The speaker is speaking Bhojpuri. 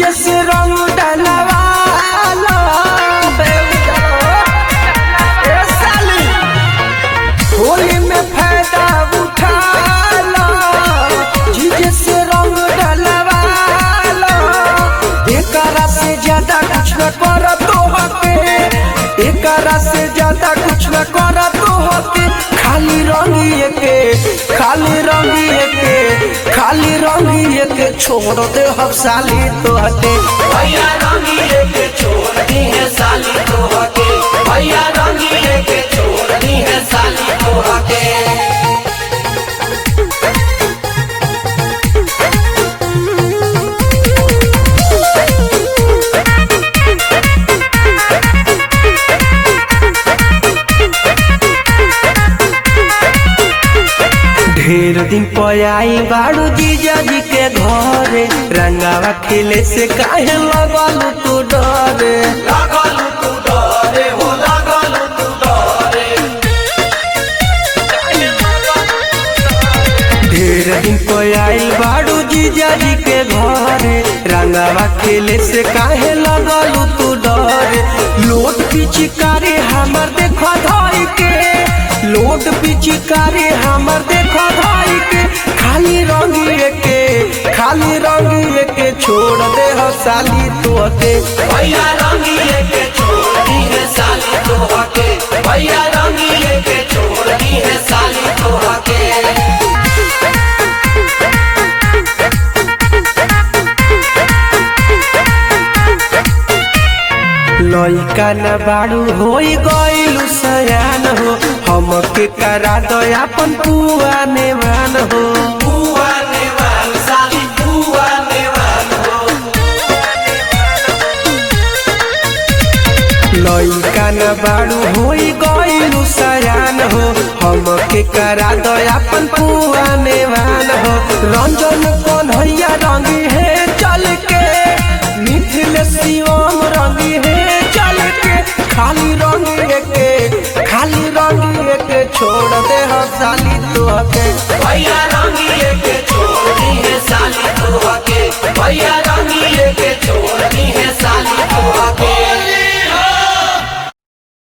जीजे से रंग डलवाला ए साली होली में फायदा उठाला जीजे से रंग डलवाला एकरा से ज्यादा कुछ न कर तो हके एकरा से ज्यादा कुछ न कर तो हके खाली रंगिए के खाली रंगिए के खाली रंगिए के छोड़ दे हम साली तो हटे भैया रंगीले के छोड़ दी है साली तो हके भैया रंगीले के छोड़ दी है साली तो हके ढेर दिन पयाई बाड़ू जीजा जी के घरे रंगावा खेले से काहे लगल तू डरे लागल तू डरे हो लागल तू डरे ढेर दिन पयाई बाड़ू जीजा जी के घरे रंगावा खेले से काहे लगल तू डरे लोट पिचकारी हमर देखो धाई के लोट पिचकारी हमर देखो धाई के खाली रंगिए के खाली रंगिए के छोड़ दे हो साली तोते भैया रंगीले के छोड़ दी है साली तो हके भैया रंगीले के छोड़ दी है साली तो हके लइका न बाड़ू होई गइलु सयान हो हमके करा दो अपन पुआ नेवान हो बुआ नेवान साली बुआ नेवान हो लइका न बाड़ू होई गइलु सयान हो हमके करा दो अपन पुआ नेवान हो रंजन कन्हैया रंगी है चल के मिथिल शिवम रंगी है चल के खाली रंगी के खाली रंगी के छोड़ दे हो साली